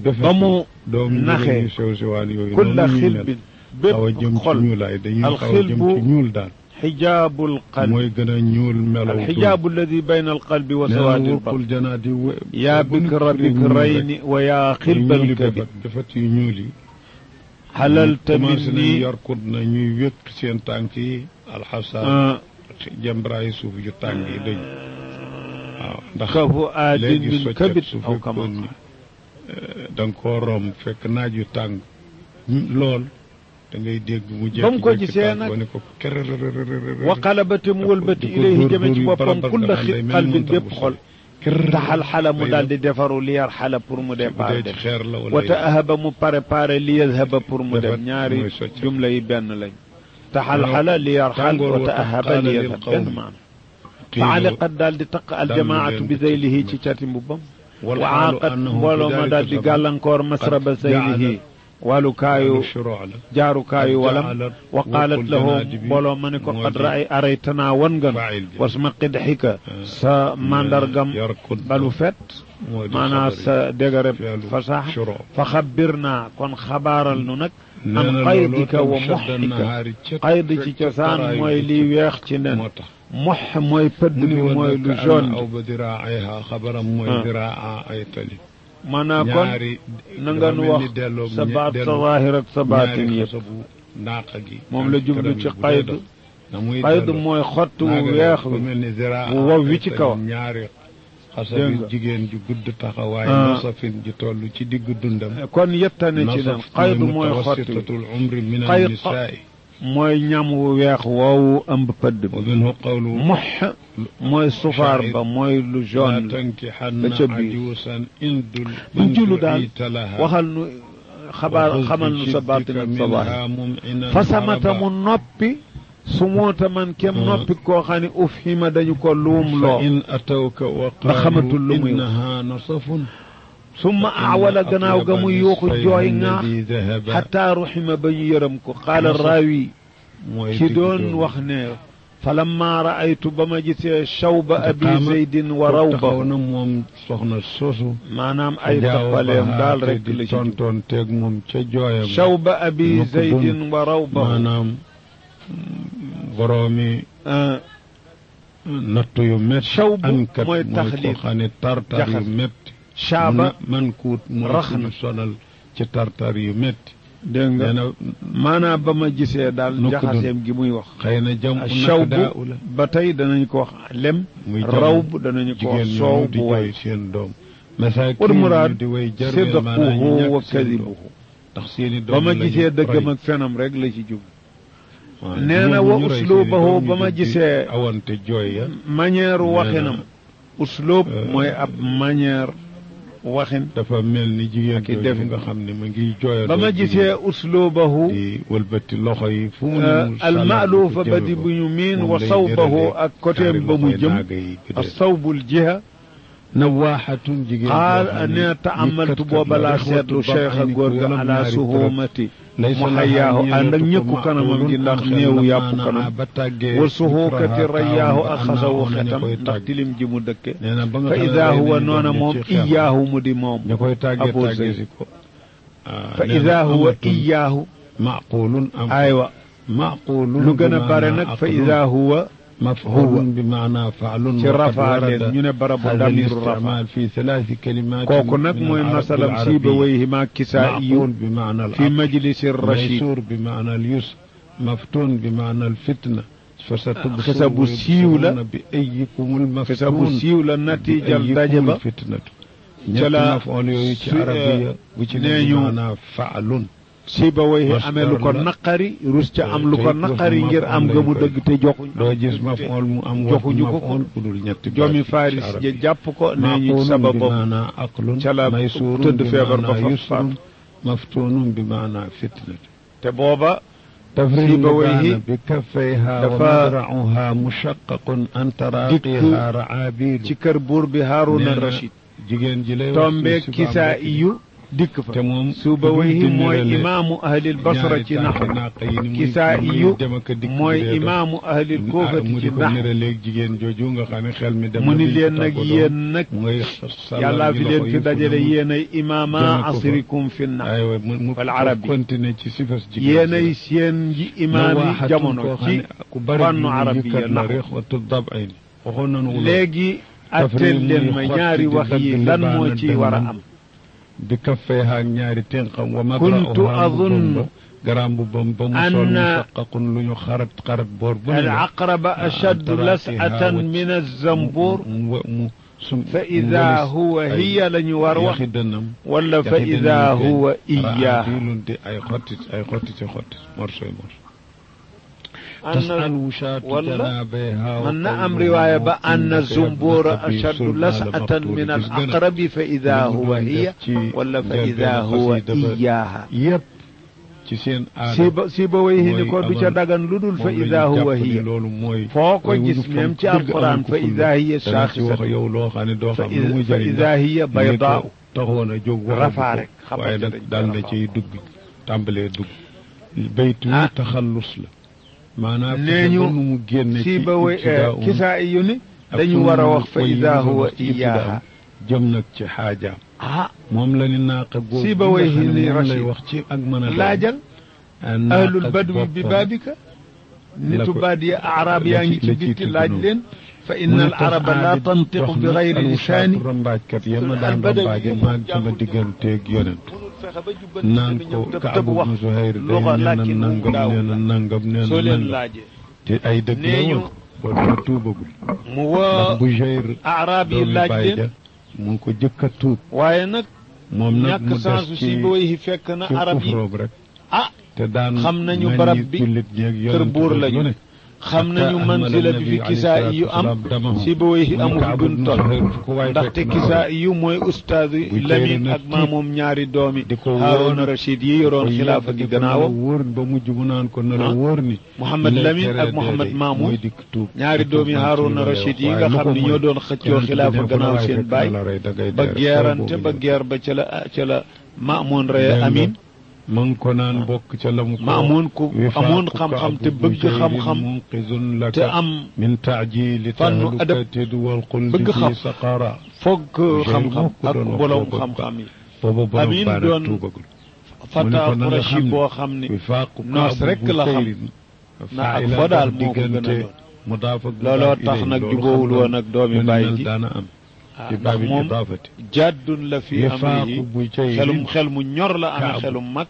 ba mu doom naxee yu sew sewaan yooyu kulla noonu ñuy mel. xilbin xaw a bépp jëm ci xol ñuulaay dañuy al xaw a jëm xilbu ci ñuul daal xijaabul qalbi mooy gën a ñuul melaw alxijaabu alladi bayna alqalbi wa nee na sawaadi wurqul albatn janaati we- yaa bu nit bikra firee ñuul bikrayni wa yaa rek, xilbal ñuuli kabi befat befat yu ñuul yi xalalta commencé nañ minni yarkut na ñuy wékk seen tànk yi alxasaan ah, jëmbraay suuf yu tàng yi dañ waaw ndax kafu aadin léegi min soccet kabit su aw kama fekkoon ni da nga koo romb fekk naaj yu tàng lool da ngay dégg mu Ba mu ko jékki-jékki gisee tànk nag ba ne ko kerërërërërër wa qalabate mu wëlbati di ko ilayhi dóor jëme dóor ci yu boppam barabar kulla nga xam xi day mel ni qalbin montar bépp bu xol kerërër taxal xala mu day daal doon. di defaru li yar xala pour mu bu départ dee ci dem xeer la wala wata ahaba mu préparé li yadhaba pour mu Defar dem ñaari mooy socc. jumla yi benn lañ taxal xala li yar xal tàngoor wa wata ahaba qaala li lil yadhab qawmi. benn maana qiilu fa aliqat daal di taq aljamaatu leen bi di zeylihi tëj ci cati mbubbam wal wa xaalu aaqat annahu mbooloo ma bi daal di daalika gàllankoor masraba qad zeylihi walu sabab shuruu la jaarukaayu qad walam ja'alat wa qaalat waqul lahu janaadi bi mbooloo ma ne ko moo qad di raay araytanaa wan nga faa'il ji. was ma qidxika sa mandargam yarkud balu fet moo di maanaam xabar yi. sa dégareb fi'lu fasax shuruu. fa xabbir naa kon xabaaral nu nag nee an na qaydika looloo wa tam shadda muxika nahaari ca qayd ci fekk cosaan taraayu mooy bëccëg liy weex ci nen moo tax mox mooy pëdd mu bi ni woon mooy nag lu ka jaune anna aw bi ba diraa'iha xabaram mooy Ah. diraa ay tali maanaam kon ñaari na nga nu wax sa baat sa zaahir ak sa baatin ñaari yëpp xasabu naaqa gi moom la jublu ci bu dee qayd dox. na muy qayd delloo. mooy xott wu naaga weex dafa wi mel ni diraa wu wow wi ay ci tali, kawam. ñaari xasa Dégg bi nga. jigéen ju gudd taxawaay Ah. nasafin ju toll ci diggu dundam kon yettane ci nen nasaf qayd mooy xott wi mutawassitatul umri min Qayd- annisaai mooy ñam wu weex woowu ëmb pëdd wa bi minhu qawlu mox mooy sufaar ba mooy lu laa jaune la tankihanna ba ca biir. ajuusan indul buñ julu daal du'ita laha waxal nu xabaar xamal nu sa baatin ak sa zaahir fa samata mu noppi su moota man kem Ah. noppi koo xam ne uf hima dañu ko luum fa loo in atawka wa Ndax xamatul lu qaalu muy wax. innaha nasafun summa awala gannaaw ga mu yuuxu jooy ŋaax xataa ruxima ba ñu yërëm ko qaala Nasaf. raawi mooy ci doon wax ne falamma raaytu ba ma gisee shawba abi Taqaama. zeydin wa taxaw rawba na moom soxna soosu maanaam ay tappaleem daal rek la ci jub tontoon teeg moom ca jooyam shawba abi nu ko zeydin wa rawba maanaam boroomi ah, natt yu métti Shawb ankat mooy mooy taxliil. koo xam ne tartar yu Jaxas. métti shaaba man kuut mooy rax ku na. ñu sonal ci tartar yu métti dégg nga nee na maanaam ba ma gisee daal nu ko doon. jaxaseem gi muy wax xëy na jam u shawb nak daa ula ba tey danañu ko wax lem muy rawb danañu ko wax jigéen soow ñooñu di bu jooy way seen doom masaakin wal muraad ñu di way jarweel maanaam ñu sidquhu wa ñàkk seen doom kadibuhu ndax seeni doom ba ma lañu gisee dëggam roy. ak fenam rek la ci jub waaw, nee na ñoom wa ñu roy uslubahu seeni doom ba ñu ma jóg di gisee awante jooy ya manière waxinam uslub Euh, mooy ab manière waxin dafa mel ni jigéen Ak i jooju defin. nga xam ne ma ngi jooyal ba ma gisee uslubahu di wëlbati loxo yi fu mu euh, ne almaaluufa ba di bu ñu miin wa sawbahu ak côté ba mu jëm assawbul jiha nawaaxatun jigéen qaal ne taamaltu booba laa seetlu cheikh a góor ga ala suhumati mu xayaahu ànd ak ñëkku kanamam gi ndax néewu yàpp kanam wa suhuukati rayaahu ak xasawu xetam ndax tilim ji mu dëkke nee na ba nga fa xam ne ida rey huwa nañu noona doom moom ci xeex. iyaahu mu di moom ña koy tàggee Abu tàggee Zayd. si ko ah, fa nee na ida huwa amatul iyaahu maqulun am aywa maqulun lu gën a bi bare maanaa nag fa aqlun. ida huwa maf'ulun bi maanaa fa'lun ci wa qad rafaa warada leen ñu ne barabu هذا damiru rafa الاستعمال في ثلاث كلمات kooku nag من mooy العرب masalam العربية. siibawayhi ma kisaa'iyu معقول بمعنى fi العقل majlisi rachid ميسور بمعنى اليسر مفتون بمعنى الفتنة فستبصرون xisa bu siiw la بأيكم xisa bu المفتون siiw la natiijal بأيكم daje ba الفتنة ca la ñetti mafoon yooyu ci su- arabiya bu ci nee ne ñu- maanaam faalun siibawayhi Masdar amee lu ko la. naqari rus ca am lu ko te naqari waxu ngir am mafoon nga mu lañ koy- dëgg te joxuñ doo gis mafoon mu am joxuñu ko mafoon bu dul ñetti baat joomi ci faris arabiya. ja jàpp ko nee ñu معقول sababam بمعنى عقل ca la ميسور tëdd feebar ba بمعنى fa faat يسر مفتون بمعنى فتنة te booba تفريغ سيبويه كان بكفيها دفا- ومذرعها مشقق عن تراقيها رعابيل ci kër buur bi Haaruna nee na Rachid jigéen ji lay wax tombe ci kisaa Bamba iyu dikk fa te moom Sibawayhi mooy imaamu ahlil basra ci naxu Kisaa'iyu mooy imaamu ahlil kuufati mu ci di ko naxu niralee jigéen jooju nga xam ne xel mi dem mu na ni biñ leen ko nag tàggatoo. yéen nag mooy yàllaa fi leen fi dajale yéenay imaama jëme ko fa. asrikum fi nax aywa mu mu wal arabi. continuer ci sifas jigéen yéenay seen ji imaami jamono ci ku bari fànnu ñu arabiya yëkkat la naxu rek watu dab ay ni waxoon nañu wolof. léegi atteel leen ma ñaari wax yi lan moo ci war a am bi kaffee ak ñaari tenqam wa Kuntu madra'uha azunnu garaam bu bam ba mu sol anna musaqaqun lu ñu xarat xarat boor bu ne al la. aqraba ashaddu las'atan min az-zambur mu mu sum fa ida huwa hiya la ñu war wax yaxi dënnam wala fa ida huwa iyaa lunte ay xottit ay xottit ci xottit morsoy morso anna tasal wushaatu wala janaabiha wa man na am qawluhu riwaaya ba innaka anna yabna zumbura abi ashaddu sulma las'atan al-maqtuul min al gis gën a- aqrabi fa ida li mu huwa doon def hiya ci wala fa njëlbéenu ida huwa xasida ba iyaaha yépp ci seen aada siba siba way ni mooy ko du ca amal- dagan lu dul fa moom la ñu ida huwa jàpp ni hiya loolu mooy foo ko mooy gis wuñu même fonk ci dëgg alquran amal ko fa fulla. ida hiya dana ci wax shaaxisatun yow loo xam ne doo fa xam lu muy fa jëriñ ida hiya baydaa taxoon a jóg wax rafaa rek waaye xamante nag daal na ciy dugg tàmbalee dugg baytu Ah. wi taxallus la maanaam nee fexe ñu ba nu mu génne ci siba way ibtidaa um kisaa yu ni ak dañu fu war a mu wax fa koy ida yëngal huwa ci ibtidaa iyaaha jëm nag ci xaajaam ah moom la ni naaqa googu Siba nga way xam ne ni moom lay Rachid. wax ci ak mën a doon. laajal Ah, naaqa ahlul badwi bi boppam. baabika nitu ko- baadiya arab la yaa ci- ngi ci la ciy bitti tudd laaj noonu. leen fa mu inna ne al tax araba la aabid tantiqu dox bi na gayri alwusaatu lisaani rambaajkat ya ma daan Albadawi rambaaje moom maag sama jàngul digganteeg yonent mënul fexe ba jubbanti naan bi ko ñëw tëb Kaab tëb wax ibnu Zuhayr day luxa nee na làkkin wu nangam daaw nee na nangam nee soo na leen nangam laajee te ay dëgg la nee ñu woon boobu la tuubagul mu ndax woo bu Zuhayr arab yi doomi laaj baay leen ja mu ngi ko jëkk a tuub waaye nag moom nag ñàkk mu sansu des si ci booy fekk na ci arab yi kufroom rek ah te daan xam nañu ŋàññi barab bi jullit ñeeg kër yonent buur bi lañu lu ne. xam nañu Hatta manzila ahmala bi fi nabi kisaa alayhi yu am salaatu wasalaam si booy mu amu fi Kaab buñ ibnu toll Zuhayr fu ko waay ndaxte fekk na kisaa yu mooy ustaadu Bu tey Lamin nag ak tiit maamoom ñaari doomi di ko wóor Haaruna Rachid yi yoroon ko xilaafa yàgg gi di ko na la gannaawam wóor ba mujj mu naan ko na la Ah. wóor ni Muhammad lay Lamin tere ak dee Muhammad day Maamun mooy dikk tuub ñaari doomi Haaruna Rachid yi nga xam ne ñoo doon xëccoo xilaafa gannaaw seen baay ba geerante ba geer ba ca la ca la Maamun reye Amin ma ngi ko naan bokk ca la mu ko Maamun ku amoon xam-xam te bëgg xam-xam munqizun laka te am min taajili fannu adab tahlukati wal xuldi bëgg xam. fi saqara foog xam-xam ko ak doon wax borom boobu. xam-xam yi booba borom Amin baana doon tuubagul Fata na nga Qurashi xam ne boo xam ni wifaaqu noos Kaab rek bu la xam Sayrin. na ak faa'ila fo daal dox moo ko gën a diggante doon mudaaf ak looloo mudaaf tax ilayhi. nag loolu jubóowul xam woon ak doomi lu ni baay mel ji daana am ah ci ndax baabi moom idaafati jàddun la fi wifaaqu amrihi bu Sayrin. xelum xel mu ñor la amee Kaab. xelum mag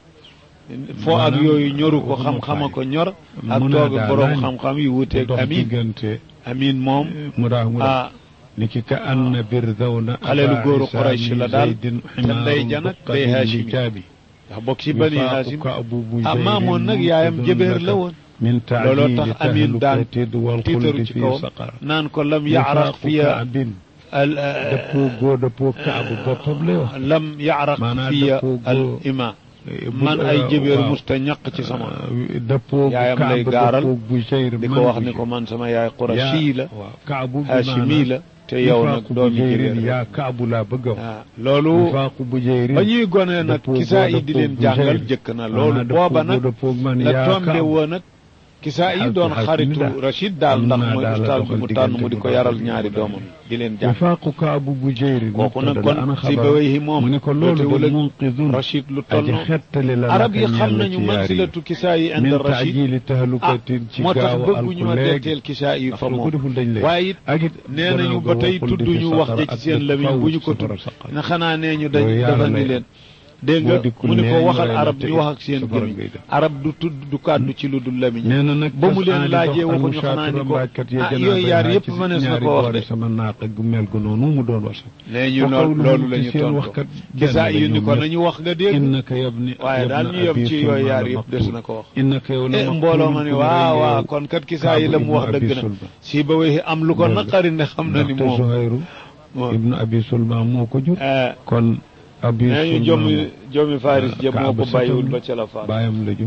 foo ak Maanaam yooyu ñoru ko waxuma xam-xama faay. ko ñor ak Mun toog naa ak borom daal xam-xam yu wuteeg dox amin diggante amin moom mudaaf mudaaf ah ni ki ka anna birdawna xaleelu góoru Aba Quraysh Isa la daal Zaydin te ndey ja nag day buqatin Haashimi. li jaabi. ndax bokk ci bani Wifaaqu Haasim Ka'bu bu ah Zaydin maamoon nag yaayam munqidun jëbeer la laka woon min looloo tax taajili amin daan tahlukati wal tiitaru xuldi ci fi kawam saqara naan ko lam yaraq Wifaaqu fiya Kaabin al dëppoo góor dëppoo Kaabu boppam lay wax lam yaraq Maanaam fiya dëppoo al góor- ima bu- man ay jëbeer waaw. musta ñaq ci sama dëppoo bu yaayam lay Kaab gaaral dëppoo bu Zayr di man ko wax bu ni ko man sama yaay yaa- Qurashi la waaw Kaabu bi Haashimi la te yow nag wifaaqu bu doomi Zayrin jëbeer la yaa Kaabu laa bëgg a wax ah loolu wifaaqu bu Zayrin ba ñuy gone nag dëppoo kisaa boo yi di dëppoo leen bu jàngal Zayr. jëkk na Ah, loolu dëppoo booba boo nag dëppoo man la yaa tombe Kaabu. woon nag kisaa yi doon Alhamdulilah. xaritu Rachid daal Am ndax naa mooy daal la ustaas bi doxal mu tànn mu di diggante ko bu yaral baax. ñaari doomam di leen jàng wifaaqu Kaabu bu Zayrin kooku nag mubtada ana kon si xabar. ba wéy moom mu ne ko loolu jootewul de ak munqidun Rachid lu toll aji xettali la arab yi laka xam ñeel la nañu ci yaar yi. mansilatu kisaa yi min inda Rachid taajili ah tahlukatin ci moo tax gaaw a bëgguñu ma alku léegi detteel kisaa yi ndax fa lu ko moom deful dañ lay waaye it ak it nee nañu ba tey tudduñu wax ja ci seen lamiñ bu ñu ko tudd na xanaa nee ñu dañ Yooyu yàlla dafa ni lay leen dégg nga boo dikkul mu ni ko nee ñu waxal rey la arab te ñu wax ak it seen safara gémmiñ ngay def. arab du tudd du kàddu ci lu dul lamiñ nee na nag ba mu leen tas laajee aali dox waxuñu xanaa ni ko almusaatu rambaajkat ya ah janaaba yooyu yaar yaa yëpp ci mënees na ñaari ko wax boori de sama naaqa gu mel gu noonu mu doon wax nee ñu wa lool qawluhum loolu la ci ñu seen tontu waxkat kisaa benn yu la ni ñoom ko ñëpp. nañu wax nga dégg innaka yabni waaye daal ñu yem ci yooyu yaar yëpp des na ko wax innaka yow la eh mbooloo ma ni waaw waaw kon kat kisaa yi la mu wax dëgg na si ba wéy am lu ko naqari ne xam na ni moom Zuhayru moom ibnu abi sulma moo ko jur eh, kon abi nee ñu sulma jomi jomi faris jëm moo Kaaba ko bàyyiwul sëtam ba ca la faat baayam la jur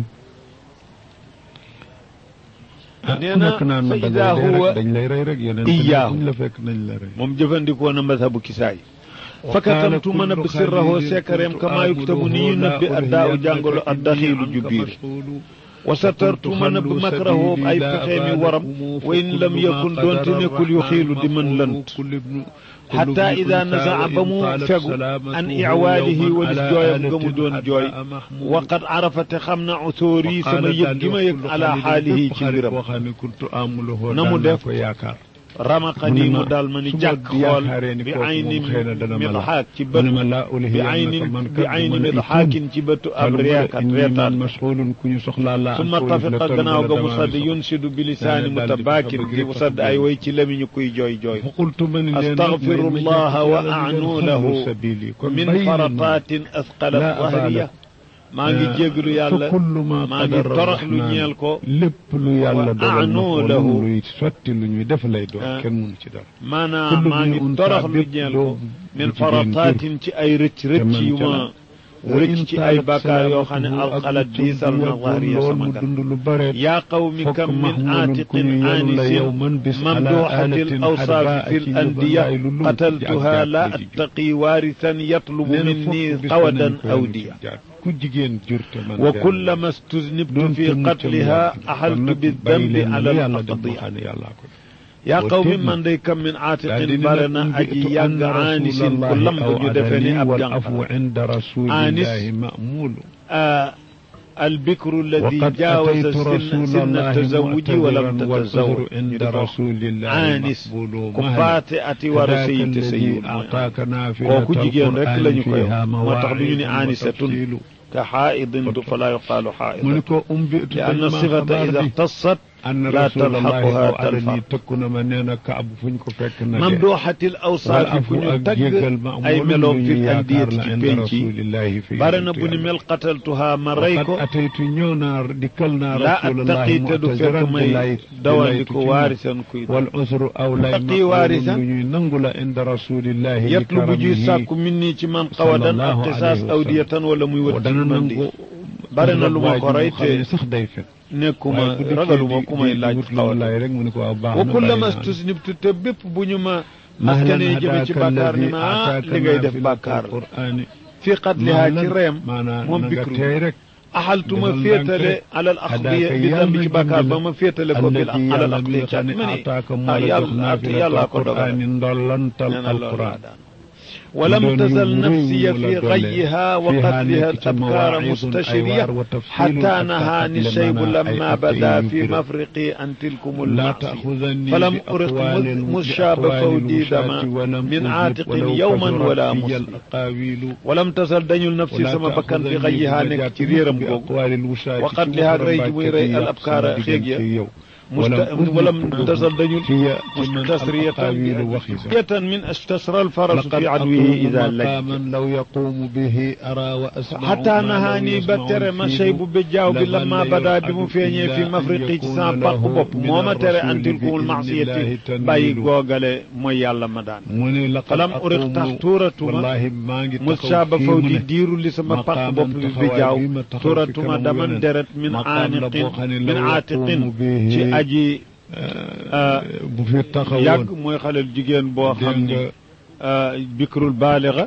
ah Nee ku na nekk naan fa da idaa ngay dee huwa rek dañ lay rey rek yeneen iyyaahu. buñ la fekk nañ la rey moom jëfandikoo na mazhabu kisaa yi fakatamtu ma nëbb sirrahu sekkareem kama yuktabu ni ñu nëbbi addaaw jàngalo addaxiilu ju biir wa satartu ma nëbb makrahu ay pexeemi waram wa in lam yakun doonte nekkul yu xiilu di mën lënt xataa ida nasaa ba mu fegu an iwaalihi walis jooyam nga mu doon jooy waqad arafate xam na utóori sama yëg gi ma yëg ala xaalihi ci mbiram na mu def ramaqani mu daal ma ni jàkk xool bi ayni midxaak ci bët bi ayni bi ayni midxaakin ci bëtu ab reekat reetaan summa tafiqa gannaaw ga mu sadd yunsidu bi lisaani mutabaakir di mu sadd ay way ci lamiñu kuy jooy jooy astaghfiru llaha wa anu lahu min faratatin asqalat zahriya maa ngi jéglu yàlla maa ngi torox lu ñeel ko lépp lu yàlla dogal na ko luy sotti lu ñuy def lay doon kenn mënu ci dara maanaam maa ngi torox lu ñeel ko min farataatin ci ay rëcc rëcc yu ma rëcc ci ay bàkkaar yoo xam ne alxalat diisal na zahriya sama kan yaa qawmi kam min aatiqin aanisin mamduuxatil awsaafi fi l andiya qataltuha la attaqi waarisan yatlubu minni qawadan awdiya ku jigéen jurte man wa kullama stuznibtu fi qatliha axaltu bidambi ala alaqdiya yaa qawmi man day kam min aatiqin bare na aji yàgg aanisin ku lamb ñu defe ni ab jànq aanis albikru alladi jaawaza sinna tazawuji walam tatazawaj ñu def aanis ku faate ati war a sëyite sëyiwul kooku jigéen rek la ñu koy moo tax du ñu ni aanisatun ka xaaidin du falaa yuqaalu xaaidatu li anna sifata ida ixtasat laa talxaquha talfa tëkku na ma nee na kaab fu ñu ko fekk na mamduuxatil awsaafi fu ñu tagg ay meloom fi andiyati ci penc yi bare na bu ni mel qataltuha ma rey ko ataytu ñëw naa dikkal naa laa attaqi te du fekk may dawandiko waarisan kuy wal usru aw lay attaqi waarisan lu ñuy nangu la inda rasulillahi yatlubu ji sàkku min nii ci man qawadan ak qisaas awdiyatan wala muy wët dana nangu bare na lu ma ko rey te sax day fekk nekkuma ragaluma ku may laaj xawalaay rek mu ne ko waaw baax wa kullama stusnibtu te bépp bu ñu ma askanee jëme ci bàkkaar ni ma ah li ngay def bàkkaar fi qatlihaa ci reem moom bikru rek axaltuma féetale alal axdiya bi dambi ci bàkkaar ba ma féetale ko bil alal axdiya caat ma ni ah yàlla yàllaa ko dogal ndollantal alquran ولم تزل نفسي في غيها وقتلها الأبكار مستشرية حتى نهاني الشيب لما بدا في مفرقي أن تلكم المعصية فلم أرق مذ شاب فودي دما من عاتق يوما ولا مسلم ولم تزل دنيل نفسي سما بكن في غيها نك تريرم وقتلها ريج ويري الأبكار خيجيا ولم تزل دجل مستسرية جة من استسرى الفرس في عدوه إذا لج لو يقوم به أرى وأسمع حتى نهاني بتر ما شيب بجاو لما بدا بمفيني في مفرقي سان باق بوب موما ترى أن تلكم المعصية باي غوغل مو يالا مدان فلم أرق تحتورة والله ما مشاب فودي ديرو لسما باق بوب بجاو تورة ما دمن درت من عانق من عاتق aji bu fi taxawoon yàgg mooy xaleel jigéen boo xam ni bikrul baaliga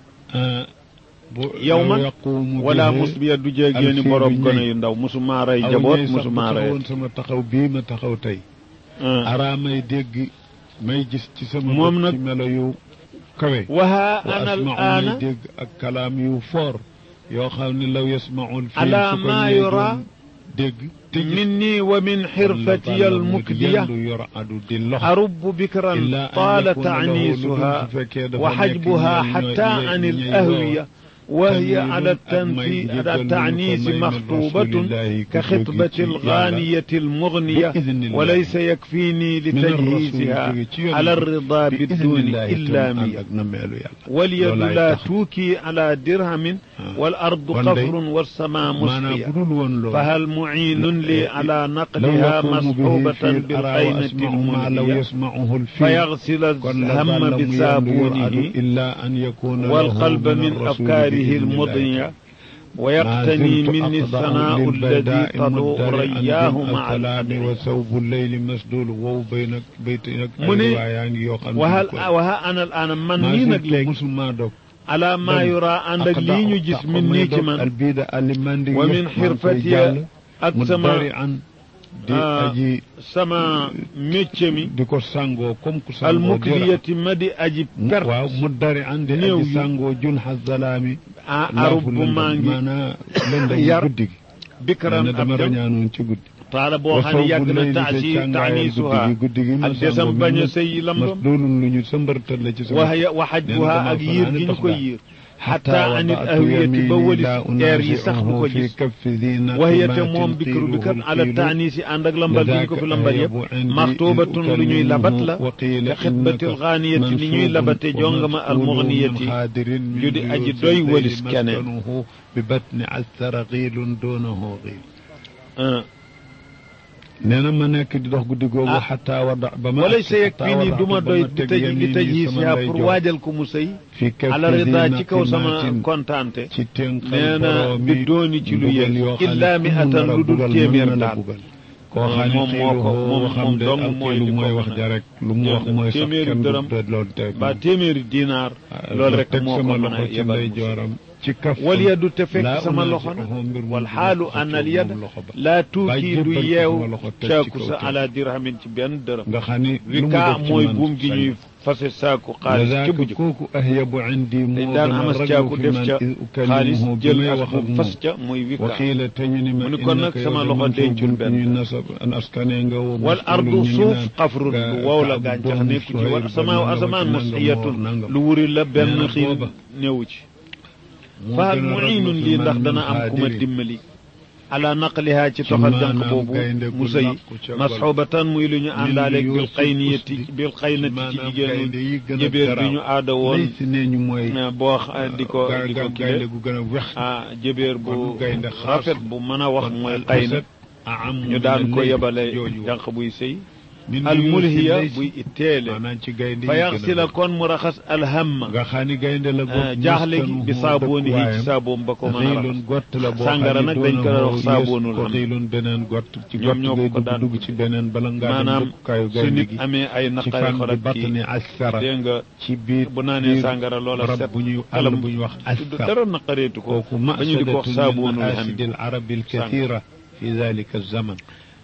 yow ma wala musbiya du jéegéeni borom gone yu ndaw musuma rey jaboot musuma rey sama taxaw bii ma taxaw tey araa may dégg may gis ci sama moom nag ci melo yu kawe waha ana al aana may dégg ak kalaam yu foor yoo xam ne law yasmaul fii ala ma yura dégg مني ومن حرفتي المكدية أرب بكرا طال تعنيسها وحجبها حتى عن الأهوية وهي على التنفي على التعنيس مخطوبة كخطبة الغانية المغنية وليس يكفيني لتجهيزها على الرضا بالدون إلا مية واليد لا توكي على درهم والأرض قفر والسماء مسقية فهل معين لي على نقلها مصحوبة بالقيمة المنهية فيغسل الهم بصابونه والقلب من أفكاره المضنية wa yaqtani minni sanaa alladi tadu rayaahu maa alkalaami wa sawbu leyli masdul wow bay nag bayt nag mu ne yaa ngi yoo xam wahal waha ana al ana man nii nag léegi musulmaa dog ala maa yura ànd ak lii ñu gis min nii ci man albida alimandi wa min xirfatiya ak sama an di aji sama métier mi di ko sangoo comme ku sangoo almukliyati ma di aji perte waaw mu dari an di néew aji yi sangoo jun xasalaami a arub bu maa ngi maanaa lëndëm yar guddi gi bikran ne dama ab jam rañaanoon ci guddi taala boo xam ne yàgg na taasi taaniisuha guddi gi ak desam bañ a sëy lambam loolu lu ñu sëmbartal la ci sama waxya waxajbuha ak yiir gi ñu ko yiir xataa anit ahwiyati ba walis air yi sax du ko gis waxyate moom bikru bi kat ala taaniisi ànd ak lambal gi ñu ko fi lambal yëpp maxtubatun lu ñuy labat la te xitbatil xaaniyati ni ñuy labate jongama almugniyati ju di aji doy walis keneen bi batni asara xiilun doonahu xiil nee na ma nekk di dox guddi googu xataa wada ba ma wala sa yeg fii nii du ma doy di tëj li tëj yi si pour waajal ko mu sëy fi ala rida ci kaw sama kontaante ci tënk nee na bi dooni ci lu yëg illaa mi atan lu dul téeméer daal koo xam moom moo ko moom moom dong mooy li mooy wax ja rek lu mu wax mooy sax téeméeri kenn dërëm du loolu teg ba téeméeri dinaar loolu rek moo ko sama mën a loxo ci yebal ndey mu sëy jooram ci kaf wal yadu te fekk sama loxo nag wal xaalu an al yad laa tuuti du yeew caaku sa ala dirhamin ci benn dërëm nga xam ni lu mu rika def ci mooy man buum gi sañ. ñuy fase saaku xaalis ca bu Lazaka jëkk kooku ahyabu indi dañ moo daan gën a amas raglu caaku fi def man ca iz xaalis ukallimuhu bi jël may as wax bu ak fas moom. ca muy wikka waxiila te ñu ni ma mu ni kon nag innaka sama yow loxo de dencul mansuub benn. ñuy nasab an askane nga woo wal mas'uulun ardu ñu ngi suuf naan xafrun ga- lu wow la ka gàncax doomu nekku ci Suhayl wa ba asamaaw nangam asamaan nangam musxiyatun nangam. lu wuri la benn Nee na xiin booba. néewu ci moo fahal gën a raglu muinun fi lii man ndax min dana am ku ma xaadirin. dimbali ala naqliha ci toxal jànq maanaam boobu gaynde gu mu sëy làqu ca gol. masxubatan muy lu ñu àndaaleeg bil Yuusuf xayniyati usdi. bil xaynati ci maanaam jigéenu gaynde yi gën a jëbéer bi garaaw. ñu aada woon lay si nee ñu mooy boo xa- di ko ga- di ko ga- kile gaynde gu gën a wex ah jëbéer bu kon gaynde xaas. rafet bu mën a wax kon mooy al xayna asad aam ñu daan ko min yebale jooju wax. jànq buy sëy min al Yuusuf mulhiya lay si- buy itteele maanaam ci gaynde yi fa gën a yaxsila wex. kon mu raxas alhamma nga xam ni gaynde la bopp jaaxle gi bi saabooni yi ci saaboom ba ko mën a raxas xiilun gott la boo sàngara nag dañ ko wax saaboonul ko xam xiilun beneen gott ci ñoom gott ñoo ko ngay ko dugg daan dugg ci beneen bala ngaa dem maanaam dëkkukaayu su gaynde nit gi amee ay ci naqari fan xol bi ak batt kii ni asara dégg nga ci biir bu naanee biir sàngara loola barab set bu ñuy àll xelam bu ñuy wax tudd asar dara naqareetu ko kooku ba ñu di ko wax masadatun min saaboonul maasidi xam al arabi al kathira fi dalika zaman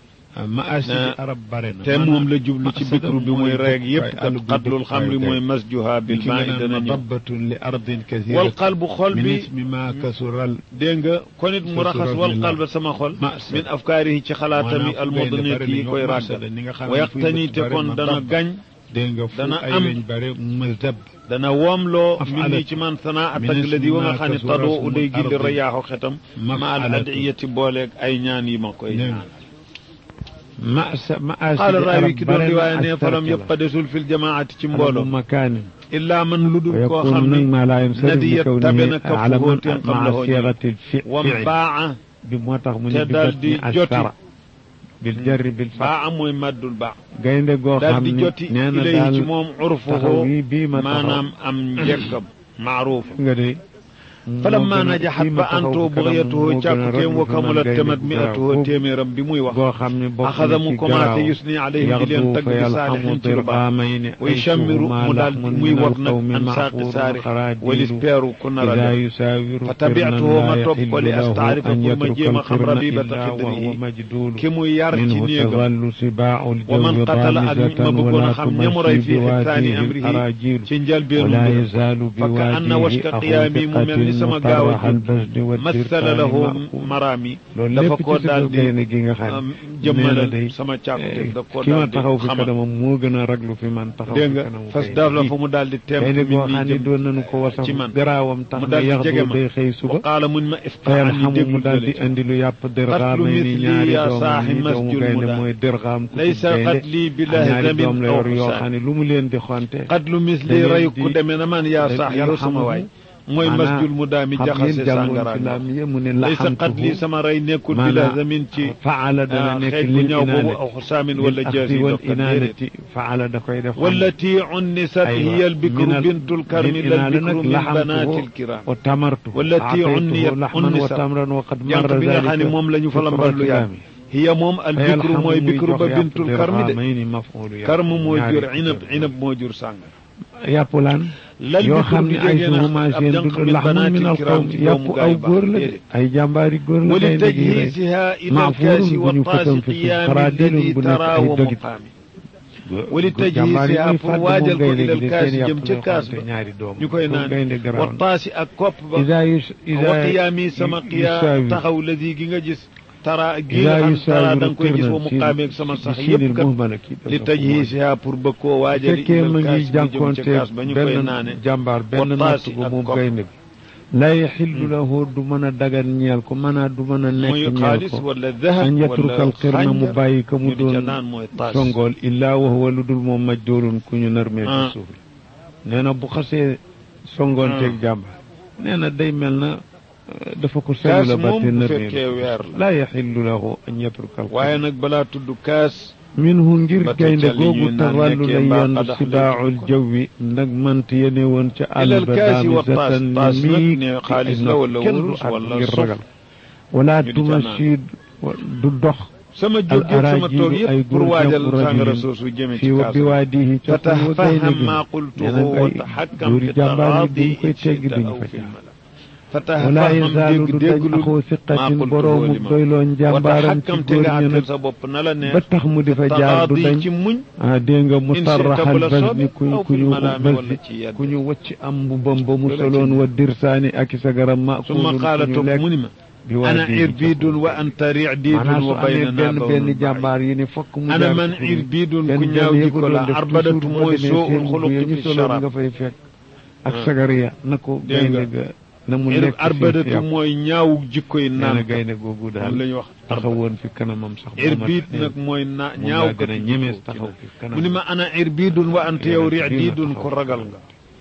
maasidi arab bare na te moom la jublu ci bikru bi mooy reeg yëpp kat xatlul xamri mooy masjuha bil maa i dana ñëw madabatun li ardin kathira wal qalbu xol min bi ismi ma kasural dégg nga kon it mu raxas wal qalba sama xol Ma'sad. min afkaarihi ci xalaatami almudniyat yi koy ràggal wa yaqtani te kon dana gañ dégg nga fu dana ay am- weñ bare mazab dana woomloo Af'alat. min nii ci man sanaa Min atag la di wa nga xam ne ismi ma tadoo kasura uday gindi ardi. rayaaxu xetam ma al Maf'alat. adiyati booleeg ay ñaan yi ma koy dégg ñaan nga masa maasidi qaala raawi ki doon bare na riwaaya ne ak falam tarkala. yëpp desul fil jamaati ci mbooloo mbooloo makaanin illaa man lu dul koo ويكون xam نجم ne ما لا ينصرف نديت لكونه تبن كفه على من تنقم مع له صيغة wam الفعل baa بموتاخ من te daal di بفتح joti. الثرى بالجر بالفتح baa mooy maddul baa gaynde goo daal xam di ne joti nee na ilayhi ci daal moom taxaw urfuhu yi bii ma taxaw maanaam am njëkkam maaruuf nga de falamma najaxat ba antoo bugyatuhu càkkuteem wa kamulat tamat mi'atuhu téeméeram bi muy wax goo xam ne bokk axada na mu ci commencé garaaw yusni alayhim di leen tagg bi saalihin ci lu baax wa yushammiru mu daal muy wot nag an saaqi saarix walis peeru ku nar a def fa tabiatuhu ma topp ko li astaarifa pour ma jéem a xam rabibata xidrihi ki mu yar ci néegam wa man qatala ak ma bëggoon a xam ñamu rey fii xitaani amrihi ci njëlbeenu mbiram fa ka anna washka qiyaami mu mel ni sama gaaw a jóg masala lahu maraami dafa ko daal di jëmmalal sama càkkute da ko ki ma daal di taxaw fi xamal kanamam moo gën a raglu fi man taxaw dégg fi nga kanamu fas gaynde daaf la gi. fa mu daal di teem gaynde min goo xam nii ne jëm doon nañu ko wasaf ci man. garaawam tax mu na daal di yaxdu jege ma day xëy suba wa qaala mun ma fayal iftaani xamu mu déglu daal di jële indi lu yàpp dirxaam Qatlu ni misli ñaari ya doomam saaxi yi doomu masjul gaynde muda. mooy dirxaam ku laysa gaynde qatli billahi ñaari damin doom la aw yor yoo xusaan xam ne lu mu leen di xonte qatlu misli da leen ray di- ku demee na man yaa saax yow sama waay mooy masjul mu daami jaxase sàngara mu ne laysa qat lii sama rey nekkul bi la zamin ci faala dana nekk xeej bu ñaaw boobu aw xusaamin wala jaasi wal inaanati faala da koy def wallati unnisat hiya albikru bintul karmi la albikru min banati alkiram wa tamartu wallati unniyat unnisat jànq bi nga xam ne moom la ñu fa lambal lu yàgg hiya moom albikru mooy bikru ba bintul karmi de karm moo jur inab inab moo jur sàngara yàpp laan yoo xam ne ay suhuma seen du laxmun min al qawm yàpp aw góor la de ay jàmbaari góor la wali tajhisiha ila alkaasi wa taasi qiyaami alladi tara wa muqaami wali tajhisiha pour waajal ko ila alkaasi jëm ca kaas ba ñu koy naan wa taasi ak kopp ba wa qiyaami sama qiyaam taxaw ladi gi nga gis tara gi nga xam tara da nga koy gis wa mu qaameeg sama sax yëpp kat li tajhiisiha pour bëgg koo waajal fekkee ma ngi jànkoonte benn jàmbaar benn natt bu moom gaynde bi la yaxillu lahu du mën a dagan ñeel ko mën a du mën a nekk ñeel ko an yatrukal xirna mu bàyyi ka mu doon songool illaa wa huwa lu dul moom majdoolun ku ñu narmee ci suuf nee na bu xasee songoonteeg jàmbaar nee na day mel na dafa ko selu la ba te weer laa yaxillu lahu an yatruka al waaye nag balaa tudd kaas minhu ngir gaynde googu taxallu la yenn sidaaul jawwi ndag mant yene woon ca àll ba daamisatan ni mii xaalis la wala kenn du wurus at wala ngir sof ragal wala tumashid du dox sama jóg yëpp sama toog yëpp pour waajal sàngara soosu jëme ci fii kaas bi waadihi ca fu wa gaynde fatafaham gi maa nee qultuhu na wa ngay taxakkam duuri fi jàmbaar yi taraadi buñ koy teggi shita duñ aw fa fi jaar mala wala fatafaham yazaalu dégg du dañ dégglu axoo maa siqatin qultuhu boroomu li ma doyloo wa njàmbaaram ci taxakkam te góor nga ña àttal nag sa bopp na la neex ba tax mu di fa jaar du taraadi dañ ci muñ ah dégg nga mu in sarraxal shi'ta bu la bas soobee ni ku aw ku fil ñu malaami bas wala ci yedd ku ñu wacc am bu bam ba mu Loolu la soloon ci wa dirsaani ak i sagaram ma summa qaala toog mu ni ma bi waa ana diini irbiidun wa anta ri'diidun maanaam su wa amee baynanaa benn bawnun benn ba'iid. jàmbaar yi ni fokk mu ana jaar man ci kuréel. irbiidun benn ku benn ñaaw yëpp jikko doon la def arbadatu toujours mooy boo demee soo seen ul bu xuluqi ñu fi soloon nga sharab fay fekk ak Ah. sagariya na ko Dégg nga. gaynde ga na mu Ir- nekk ci arbadatu yàpp. mooy ñaawu jikkoy nee na naan gaynde googu daal moom la ñu wax taxawoon fi kanamam sax irbiid nag mooy na moom ñaaw laa gën a ñemees taxaw fi kanam mu ni ma ana irbiidun wa anta yow ri'diidun ko ragal nga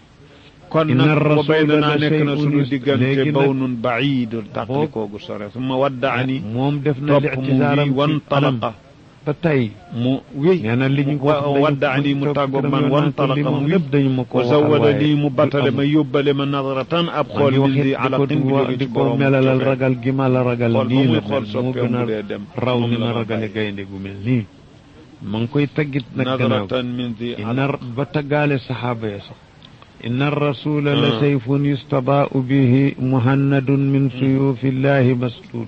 kon Inna nag wa rasula baynanaa la nekk na shay'un sunu yus- diggante léegi nag- bawnun ba'iidun tàqlikoogu sore summa waddaani moom def na topp mu li'tisaaram wi wan ci anam talaqa ba tey mu wi nee na li ñu ko wa- wax dañu- waddaani mu topp tàggoog këram man yoon wan naa ko li talaqa moom mu wi lépp dañu ma ko wa waxal zawwada waaye nii mu du battale am. ma yóbbale ma nadratan ab maa xool ngi wax min di it di ko alaqin bu jóge di ci ko borom melalal cofeel. ragal gi ma la ragal xool ba nii muy la xool mel moo soppeem gën bu dee dem a raw moom ni la ma ma ragale bàyyi. gaynde gu mel nii ma ngi koy taggit nag gannaaw nadratan min di inna ba taggaale saxaaba ya sax inna rasula la Ah. sayfun yustabaau bihi muhannadun min suyufillahi masdud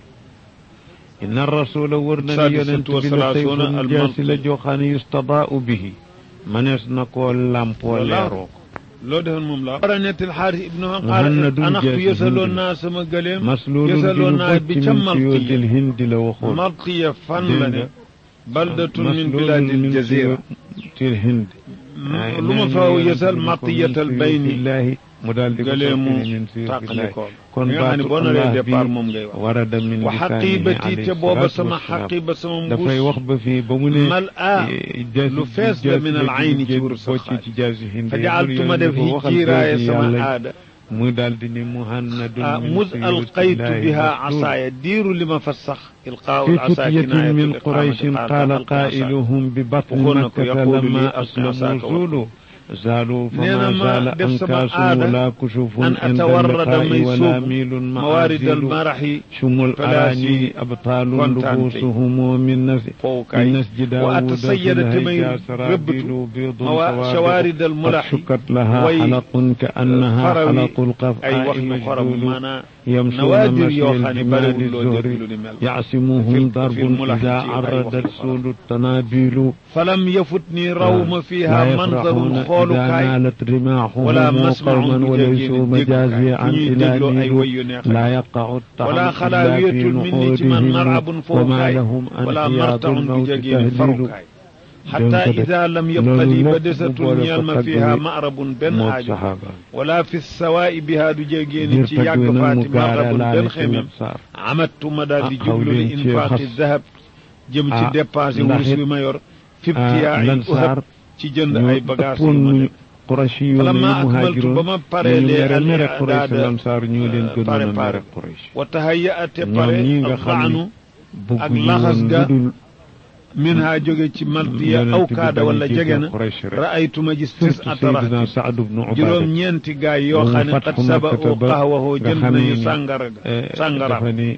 inna rasula wër na ni yonent Sadisatu wa bi la salaasuuna sayfun al jaasi la malqi. joxaane yustabaau bihi manees na koo làmpoo leeroo ko loo defoon moom la war a nettil xaaris ibnu han Muhannadun qaala anaxtu jaasi yësaloon hindi. naa sama gëleem maslulun di yësaloon ñu naa bocc bi ca min suyuudil malqiya hindi la waxoon malqiya fan la ne Dégg nga. baldatun min maslulun bilaadil min jazira suyuudil hindi lu ma fa yësal maqiyatal bayni bayni mu daal di ko gëleemu soppi min suyuufillahi tàqalikool kon nga xam ne baatu boo naree Allah départ bi moom ngay wax warada min wa lisaanihi xaqibati alayhi te booba salaatu sama wassalaam. xaqiba sama dafay mbuus wax ba fii ba mu ne mal a eh, jaasi- lu fees la jaasi min al la ayni ci jël wurus bocc xaalis. ci jaasi hindi fa jaaltuma def dafa waxal hijjiiraaye jaasi sama yàlla aada muy daal di ne muhannadun ah min mus alqaytu suyuutillahi biha masluul. asaaya diiru li ma fa sax ilqaau في al asa فتية kinaayatu من liqaamati قريش qaala قال alqa asaaya. قائلهم ببطن وقلنا مكة يقول لي لما ألقى أسلموا عصاك زولوا زالوا نينا فما ما زال دف سما أنكاس عادة ولا كشوف أن عند أتورد اللقاء ولا ميسوب ميل موارد معازل المرح شم فلاسي الأراني أبطال كونتانتي. لبوسهم من نس fowukaay من نسج داود وأتصيد تمي سرابيل ربت بيض موا- سواد شوارد قد الملح شكت لها وي حلق كأنها farawi حلق ay القفعاء wax yu xorom مجدول maanaa يمشون nawaadir مشي yoo xam ne الجمال bariwul loo الزهري dégg lu ni mel يعصمهم في- ضرب في الملح إذا ci ay عرض waxu السود التنابيل falam yafutni raw ma لا fiiha manzarun يفرحون إذا xoolukaay نالت رماحهم ولا مسمع قوما وليسوا مجازيا عن ñuy إلى dégloo ay نيل way yu neex لا يقع الطعن ولا إلا في خلاوية مني ci man marabun نحورهم fowukaay وما لهم ولا أنحياض martaun du الموت jegeen تهليل farukaay xataa Dégg nga de. ida lam yabqa loolu lii ba lépp desatul boole ko ñeel ma tagg fiiha wi marabun benn moog aajo saxaaba wala fi sawaa'i biha du jegeen ngir ci tagg yàgg wi nag mu faati gaara marabun laale benn ci xemem saar amattu ma daal di ah, jublu xaw li leen ci infaaqi xas. dahab jëm ci ah, dépense ndax wurus it, bi ma yor ah, fibtiyaa lan uhab saar ci jënd ñu ay bagages yu ëppoon ma ñu def qurashi yoon yi muhaajiroon ba ma paree ñu lee mere al mere quraysh i'daada lamsaar ñoo leen gënoon a préparé mere quraysh wa tahayyaate ñoom pare ñii nga xam daanu ni ak bëgguñu laxas woon ga lu dul min ha jóge ci maltiya yonent aw bi kaada bañ a wala jéggal jege na quraysh rek ra'aytuma gis tis surtout atara Seydina Saad ibnu Ubaada juróom ñeenti gaay yoo xam ne Fathu qad saba Makkata u ba qahwahoo nga jënd xamee nañu ni, sàngara ga eh, sàngara dafa ni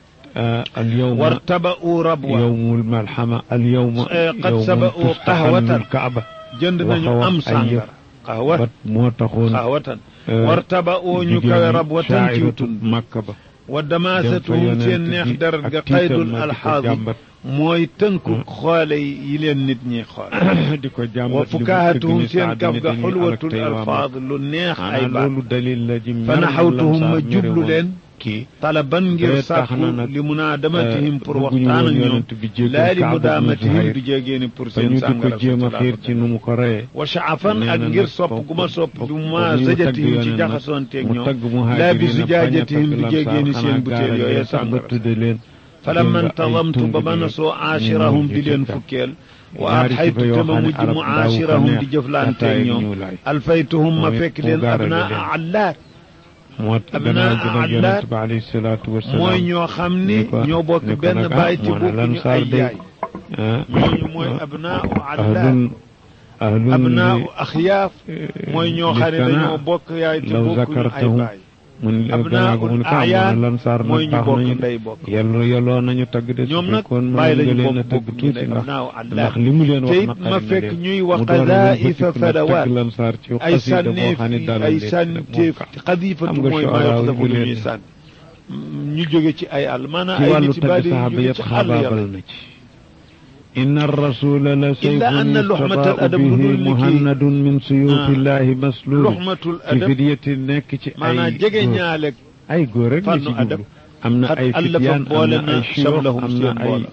al yawma wartaba u rabwa yawmul malhama al yawma Eh, qad yawmun saba'u tustahannu qahwatan. al-Kaaba jënd nañu waxawa am ay sàngara qahwa bat moo taxoon qahwatan eh, wartaba u ñu jigéen kawe ñi rabwatan ci shaa'iratu tund Makka ba wa dem fa damaasatuhum yonent seen neex bi deret ga ak tiital qaydul ma di ko alxaadi jàmbat mooy tënku xoole yi leen nit ñi xool di ko jàmbat wa li mu fukaahatuhum tëgg ni seen Saad kaf ni ga dañuy alak xulwatul tey waa alfaad lu neex Makka. ay Maanaam baat loolu dalil la ji fa mer naxawtuhum ma Lamsaar mere jublu woon leen kii talaban ngir Deret tax sàkku na nag, li munaadamatihim pour bëgguñu waxtaan ak woon ñoom yonent bi jéggal laa li Kaab ibnu mudaamatihim Zuhayr. du jégeeni pour ba seen ñu di ko sàngara jéem a xiir ci nu mu ko reyee wa shaafan nee ak na ngir nag sopp foofu- gu ma sopp foofu- du foofu ma ñu zajatihim tagg ci yonent jaxasoonteeg mu ñoom tagg laa bi muhaajiriin zujaajatihim bañ a du takk jégeeni lamsaar seen xanaa butéel gaara yooyee leen sax ba sàngara tudde leen falamma dégg nga ay ntazamtu ba tund ma gi nasoo ñu aashirahum mujj di leen ca fukkeel wa ñaari adxaytu sifa yoo te ma xam ne mujj arab mu daawu ko aashirahum neex di jëflanteeg ataaya ñoom ñu laay alfaytuhum ma moom it fekk mu leen gaarale abnaa leen. allaat moo tax gannaaw gi nag yonent bi alayhi salaatu wasalaam mooy ñoo xam ni ni ko- ñoo bokk ni ko benn nag, ah, baay te moo ne bokkuñu Lansaar ay day- yaay ah, ñooñu mooy ah, abnaa allaat ahlun ahlun abnaa li- axyaaf mooy ñoo xam ne li dañoo sanaa bokk yaay te law bokkuñu ay zakartahum baay mun abnaa gannaaw gi mu ne ko ah, moo ayaan ne Lansaar mooy nag ñu baax bokk nañu ndey bokk yelloo yelloo nañu tagg de su ñoom nag fekkoon mën bàyyi nga lañu leen a bokk tagg bokk tuuti ndax abnaa allaat ndax li mu leen te wax it naqari ma na fekk leen. ñuy wax mu door a qadaa'ifa wëlbatiku nag fadawaat tagg Lansaar ci ay xasida boo sànneef xam ne dalal ay leen rek sànneef moo ka- xadifatu xam nga mooy maa shu'araa yox dafa yu lu leen ñuy def. sànni ñu jóge ci ay àll maanaam ci ay wàllu nit yi tagg bari yu saxaaba jóge yëpp ci àll xaabaabal yàlla na ci inna rasula la illa anna sayfun luxmatal yustabaau adab lu bihi dul ni kii muhannadun min suyufillahi maslul luxmatul ci adab fidyati nekk ci ay maanaam jege góor. ñaaleeg ay góor rek la ci fànnu adab jublu am na xat ay allafa fityaan am boole na na ay shuyuux sablahum am na seen ay boole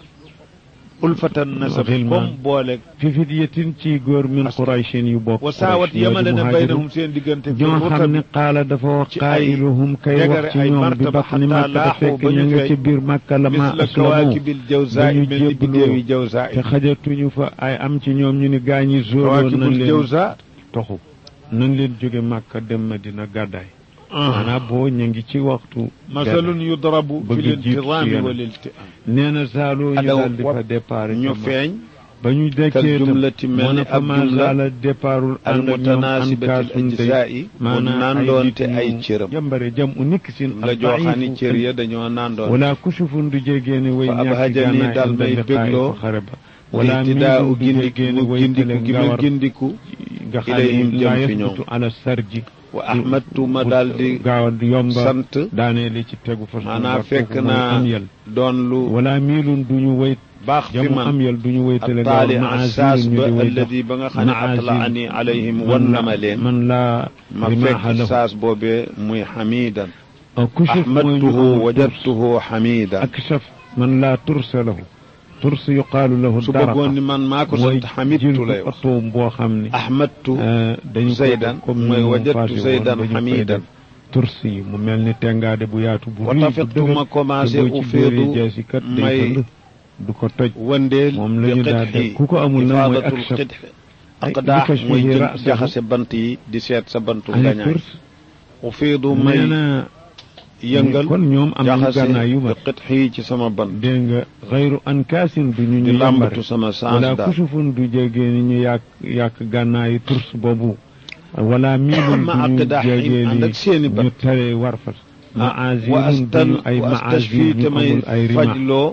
ulfatan nasab Xilmaan. comme boole fi fidyatin ci góor min Askan. qurayshin yu bokk wa saawat Quraysh yoo di yemale na muhaajirun. baynahum seen diggante fi ñoo xam rutab ne qaala dafa wax ci ay qaa'iluhum kay degare wax ci ay ñoom bi martaba batni xataa makka te laaxu fekk ba ñu ña nga fay ci biir makka la ma misla aslamu kawaakibil jawzaa ba ñu mel ni jébbaloo biddéewi jawzaa te xajatuñu fa ay am ci ñoom ñu ni gaañi zóoloon nañ kawaakibul leen jawzaa toxu nañ leen jóge makka dem madina gàddaay maanaam boo ñu ngi ci waxtu masalun yudrabu fi bëgg jiitu ci lintizaami yonent. wal iltiaam nee na saaloo ñu Adaw daal di fa wat départ ñu feeñ ba ñu kal dekkee tam jumlati mel moo ni ne fa ab ma jumla zaala départul al ànd ak ñoom mutanaasibatil ankaasun day ajzaa'i mu maanaam nandoonte nit ay ñu cëram jàmbare jam u nikk sin la jooxaani cër ya dañoo nandoon wala kusufun du jégeeni way fa ñàkk abhajani gànnaay dal ànd may ak liqaa'i bégloo fa xare ba wala wala miidun u du gindiku jégeeni mu way gindiku tële gi ma ngawar gindiku nga xam ilayhim ne jëm laa fi ñoom. yasbutu ala sarji wa ahmadtu ma bu- daal di gaaw a yomba sant daanee li ci tegu fas maanaam fekk naa naa am yel doon lu wala miilun duñu way baax fi jamu man am yel duñu way tële gawar attaali assaas maazilun ñu ba di way dox alladi ba nga xam ne maazil. atlaani alayhim wan na ma leen man laa ma rimaaha fekk lahu saas boobee muy xamidan kushuf mooy ñu ahmadtuhu amul wajadtuhu xamidan akshaf man laa tursa lahu turs yuqaalu lahu su daraqa bëggoon ni man maa ko mooy sant xamidtu lay jël wax otoom boo xam ne ahmadtu dañu ko Zaydan, def comme mooy ni mu wajadtu faase woon, Zaydan dañu koy hamidan. def turs yi mu mel ni tengaade bu yaatu bu wa rëy bu tafiqtu dëgër ma commencé te boo ci dóoree ufiidu jaasi kat day may fëll du ko toj wëndeel moom la bi ñu daal qidxi def ku ko amul nag mooy ifaadatul akshaf qidx ay aqdaax bi kashfihi mooy jël ra'sahu. jaxase bant yi di seet sa bantu ay ngañaay turs ufiidu nee may na yëngal kon ñoom am nañu jaxase gànnaay yu bi ma qidxi ci sama bant dégg nga xayru ankaasin du ñu di ñu làmbatu yambare sama sens wala daal kusufun du jégee ni ñu yàq yàq gànnaayu turs boobu wala miilun ma du ñu aqdaaxin jégee ànd ak seeni ni bat ñu tare warfas wa maazilun astan duñu ay wa maazil astashfi te ñu may amul ay rima fajloo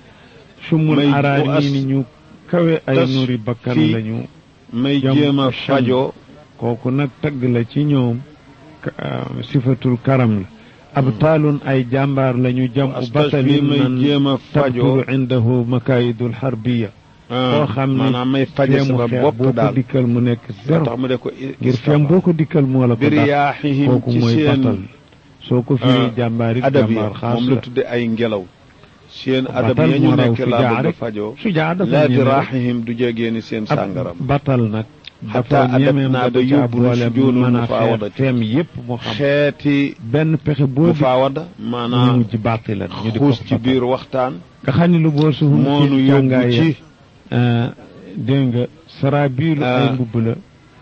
sumul may- araani wa as- ni ñu kawe ay tas nuri bakkan fii lañu may jam jéem a sham. fajoo kooku nag tagg la ci ñoom ka- ah, sifatul karam la abtaalun ay jàmbaar lañu jam u astashfi batalin may man jéem a fajoo tabturu indahu makaayidul harbiya koo xam ne maanaam may faje feemu sama xeex bopp boo ko daal dikkal mu nekk moo zéro tax mu de ko ngir feem boo ko dikkal moo la ko dàq biriyaaxihim kooku ci mooy batal seen soo ko firi jàmbaar it adab ya jàmbaar xaas moom la la tudde ay ngelaw seen Batal adab ya ñu moo raw nekk laa sujaa bëgg a rek. fajoo sujaa dafa laa ñeme diraaxihim du jegee ni seen ab sàngaram batal nag Xataa dafa ñemeem adab naa nga ba da caa yóbbu nu boole sujuudul mën a mufaawada xeex feem yépp moo xam xeeti benn pexe boo di mufaawada ñu maanaam ci bàtti la ñu di ko xuus ci batal. biir waxtaan nga xam ne lu boo suhum moonu ci yóbbu jàngaay ci dégg nga saraabiilu ay Ah. mbubb la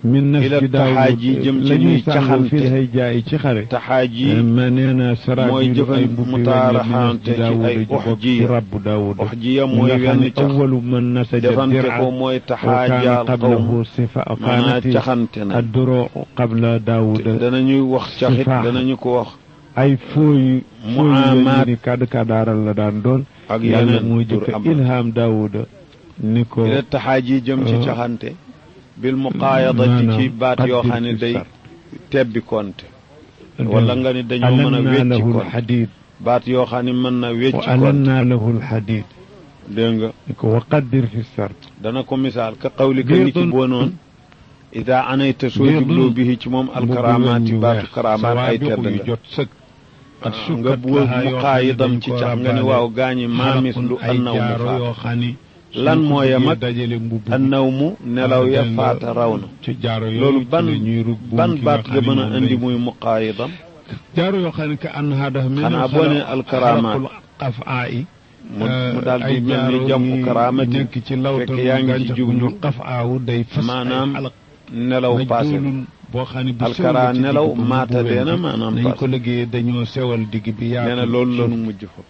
min nas ila bi daawud taxaaji jëm ci la ñuy ñuy sàngoo caxante. fii lay jaay ci xare taxaaji ma nee na saraab mooy yi lu ay jëfan mbubbi mutaaraxante ci daawud ay ji bokk ci uxjiya. rabbu daawud uxjiya mu mooy nga xam wenn ne cax awalu man nasaja defante dir'a ko mooy wa kaana taxaajaal qawm qablahu sifa maanaa kaanati caxante na adduroo qabla daawuda danañuy wax caxit sifaax. danañu ko wax ay fooy fooy Muamaat. ni kadd kadaaral la daan doon ak yàlla yeneen moo tur jëkk am ilham daawuda ni ko ila taxaaji jëm ci euh, caxante bil muqaayadati maanaam ci baat yoo xam ne qaddir fi day sar. tebbi konte wala nga ni dañoo mën a alanna wecci lahu konte lxadid baat yoo xam ne mën na wa wecci konte alanna lahu lxadid dégg nga ni ko wa qaddir fi sart dana ko misaal ka qawlika ni ki Biidun- boo noon ida anayta soo Biidun- jubloo bihi ci moom alkaramaati baatu karamaat ay tedd yu nga jot sëkk Ah, nga bu muqaayidam ci cax nga ni waaw gaañi maamis lu annaw mu faat yoo xam ni lan moo yem ak dajale mbubb annaw mu nelaw ya faata raw na ci jaaro yooyu loolu ci ban la ñuy rub buum ban ki baat nga nga xam mën ne a moom indi lay- muy muqaayidam jaaro yoo xam ne que annaha dafa mel Xanaa boo nee alkaramaat. qafaa yi mu mu daal di ay mel ni jaaro jamu yi karaamati nekk ci lawtal fekk yaa ngi ci gàncax jublu ñu qafaawu day fas maanaam ay alaq nelaw passé majduulun boo xam ne bu alkara sew la ci nelaw digg ba mu maata bu deena weñ. maanaam nañ passé ko liggéeyee dañoo sewal digg bi yaatu nee na loolu la nu mujj fa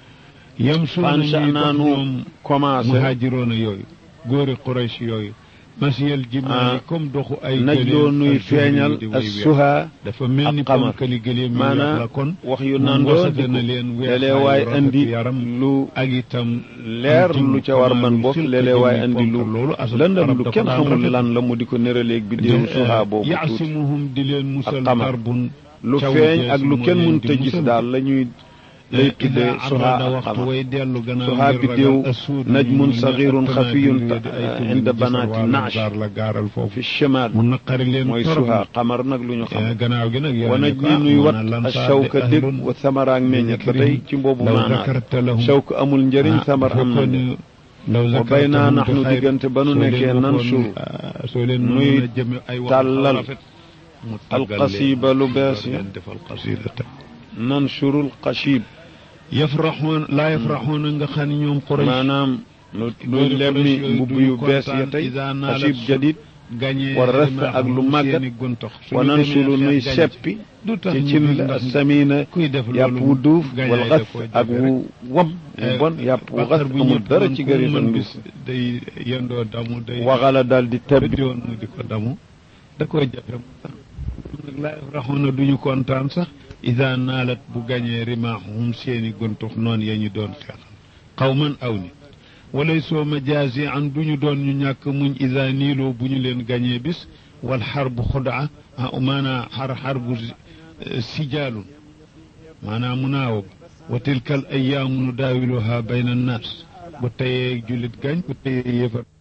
yam suuna fancha ñuy naa dox nu ñoom commencé muhaajiroona yooyu góori Quraysh yooyu masiyal jimaali Ah, comme doxu ay naj loo gëléem nuy ak feeñal jur yi di as way weer. suha dafa mel ni ak xamar. ponkali gëléem yi maanaam yàq la kon wax yu mu nandoo ngosate na leen léeg-léeg waay weexaayu andi rafet yaram lu ak itam leer lu ca war man bokk léeg-léeg waay andi lu loolu asal lëndam arab lu dafa kenn daan xamul rafet. lan la mu di ko nëraleeg bi déew suha boobu tuuti yaasimuhum di leen musal xamar. darbun lu caw feeñ jees ak lu moo kenn leen mënta di gis musal. daal la ñuy lay tuddee ida suha abrada ak waxtu xamar way dellu gannaaw suha ngir biddéew ragal asuud najmun ñu ne saxirun attanaa xafiyun di ay tudd inda di banaati gisal naash waar la gaaral foofu fi chimal mu naqari leen mooy torop suha xamar nag lu ñu xam Eh, gannaaw gi nag yow wana ne ko, ji ah, nuy moo wat na lan a saa shawka de dég ahlun wa samaraak meññet ba tey ci mboobu law maanaam zakarta lahum shawka amul njëriñ ah, samar am na fekkoon de ne law wa zakarta bay naa lahum nax bi nu xayr, diggante ba nu soo leen nekkee nan waxoon, suur ah, soo leen nuy mënoon a jëme ay wax tàllal rafet, mu tàggal leen, alqasiba lu bees door ya leen defal qasida teg. nan surul xashib yafraxoon laa yafraxoon nga xam ne ñoom Quraysh maanaam nu Loolu nuy lemmi Quraysh yooyu mbubb duñu yu bees ya kontaan tey iza naalat xashib su- jadid gañee war rafet rimaaxum ak lu màggat seeni guntax. Suñu wa nan demee sulu xeex nuy gañe seppi du tax ci ñu cin bind la ndax samina kuy def yàpp loolu wu duuf gañaay wal da xas koo ak jafe wu wam wu bon yàpp wu xas amul dara ci gëri fan bis day yendoo damu day waxala daal di tebbi tëddi woon mu di ko damu da koy jafe mu tax nag laa yafraxuuna duñu kontaan sax ida naalat bu gañee rimaaxuhum seeni guntux noonu ya ñu doon xeexal xawman aw ni walay soo majaasi an duñu doon ñu ñàkk muñ ida niiloo bu ñu leen gañee bis wal xarbu xudaa maanaa xar xarbu sijaalun maanaa munaawa wa tilka al ayaamu nu daawiluha bayna annaas bu tayee jullit gañ bu tayee yëfar